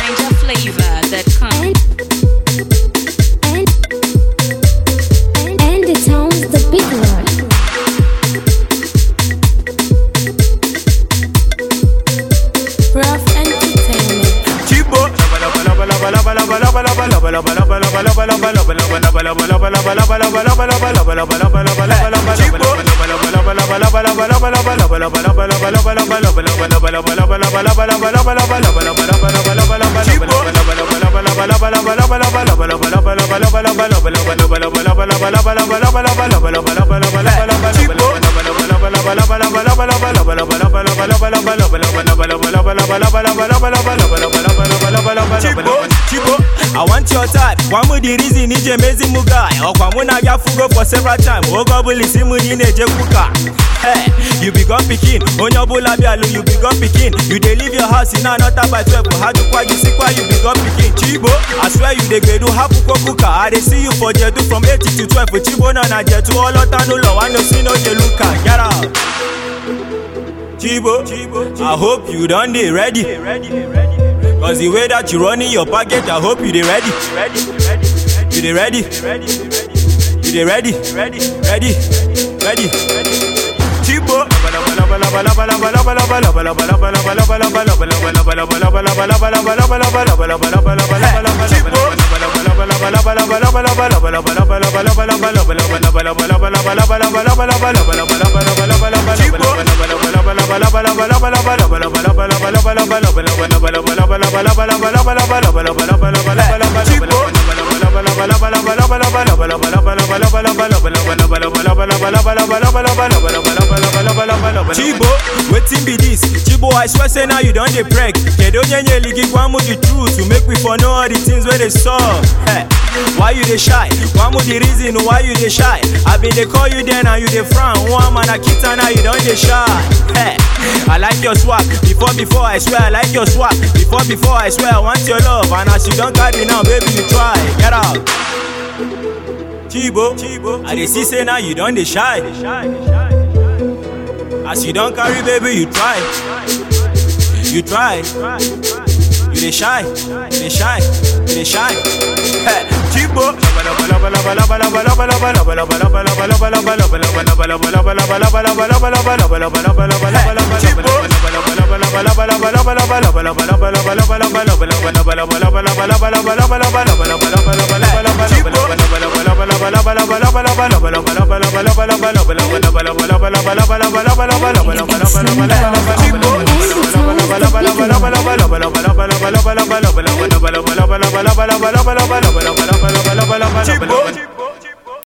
NinjaFlavor.com. And, and, and the tones the big one. Rough Entertainment. Chibo. Chibo, Chibo, I want your type. Kwa mu the reason ije mezi mu guy. Ọkwa mụ na bịa fugo for several time. Oge ọbụla isi mụ na ị na-eje kwuka. Hey, you be gone pikin. Onye ọbụla bịalụ, you be gone pikin. You dey leave your house in another by 12. Ha jụkwa gị sikwa you be gone pikin. Chibo, I swear you dey gbedu hapụkwa kuka. I dey see you for Jedu from 8 to 12. Chibo nọ na Jetu ọlọta n'ụlọ nwanne si n'oche luka. Get out. Chibo, I hope you done dey ready. Cause the way that you running your pocket, I hope you dey ready. You dey ready? You dey ready? Ready? Ready? Chibo. Chibo, wetin be this? Chibo, I swear say now you don dey preg. Kedu onye nyeli gị gwa mụ the truth to make we for know all the things wey dey sup. Hey, why you dey shy? Gwa mụ the reason why you dey shy. I been dey call you then and you dey frown. One man a kita now you don dey shy. Hey, I like your swag. Before before I swear I like your swag. Before before I swear I want your love. And as you don carry now, baby you try. Get out. Chibo, I dey see say now you don dey shy. As you don carry baby, you try. You try. You dey shy. You dey shy. You dey shy. Hey, Chibo. Chibo.